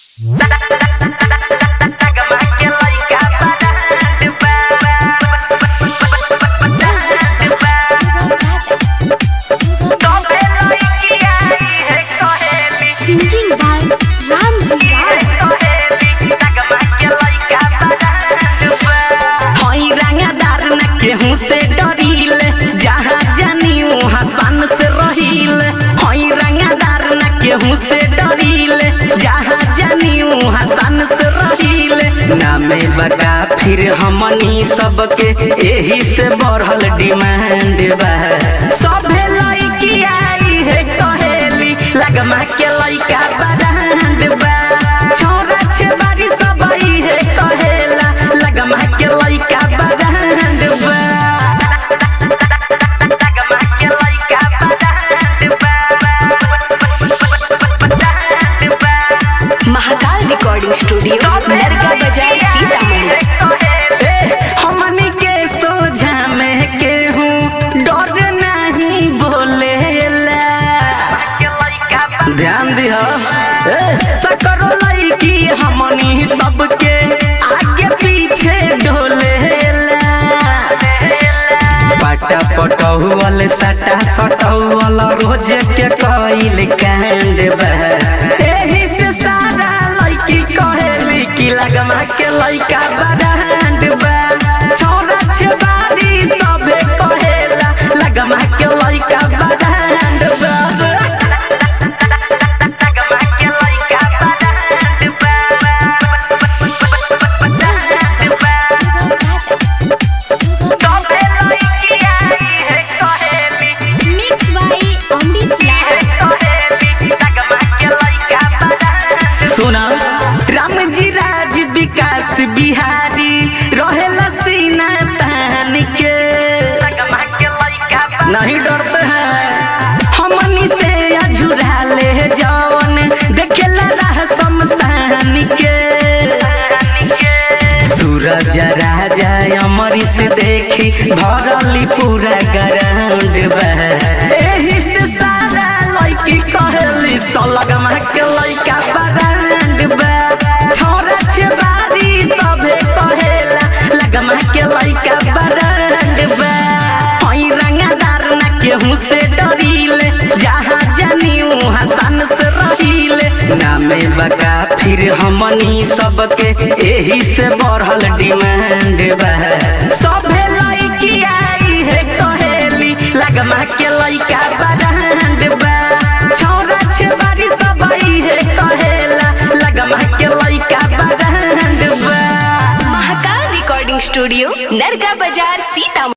Singing by Ramji Rao. हई रंगदार न केहू से डरीले जहाँ जानी वहाँ सन से रहीले हई रंगदार न केहू से डरीले जहाँ जानी वहाँ सन से रहीले नामे बता फिर हमनी सबके एही से बढ़ल डिमांड बा सभे लड़की आई है कहेली लगमा के लइका बरांड बा छोरा छेबारी सब आई है कहेला लगमा के लइका बरांड बा लगमा के लइका बरांड बा महाकाल रिकॉर्डिंग स्टूडियो नरगा बाजार सीतामढ़ी हमनी के सोझा में केहू डर नहीं बोलेला ध्यान दिह सकरो लईकी हमनी सबके आगे पीछे डोलेला पाटा पटौल सटा सटौल रोज के कइल कांड बा एही से सारा लईकी कहेली कि लगमा के लइका बरांड बा छोरा छेबारी सबे कहेला लगमा के लइका बरांड बा लगमा के लइका बरांड सबे लईकी आई है कहेली Mixed by Amrish Lal. सुना राम जी राज विकास बिहारी रहेला सीना तान के नहीं डरते हैं हमनी से अझुरा ले जवन देखेला राह शमशान के सूरज राजा अमरी से देखी भरली पूरा ग्राउंड बा एही से सारा लड़की कहेली सलगमा के लइका बरांड बा छोरा छेबारी सबे कहेला लगमा के लइका बरांड बा हई रंगदार न केहू से डरीले जहाँ जानी वहाँ सन से रहीले नामे बता फिर हमनी सबके एही से बढ़ल डिमांड बा सभे लड़की आई है कहेली लगमा के लइका बरांड बा छोरा छेबारी सब आई है कहेला लगमा के लइका बरांड बा महाकाल रिकॉर्डिंग स्टूडियो नरगा बाजार सीतामढ़ी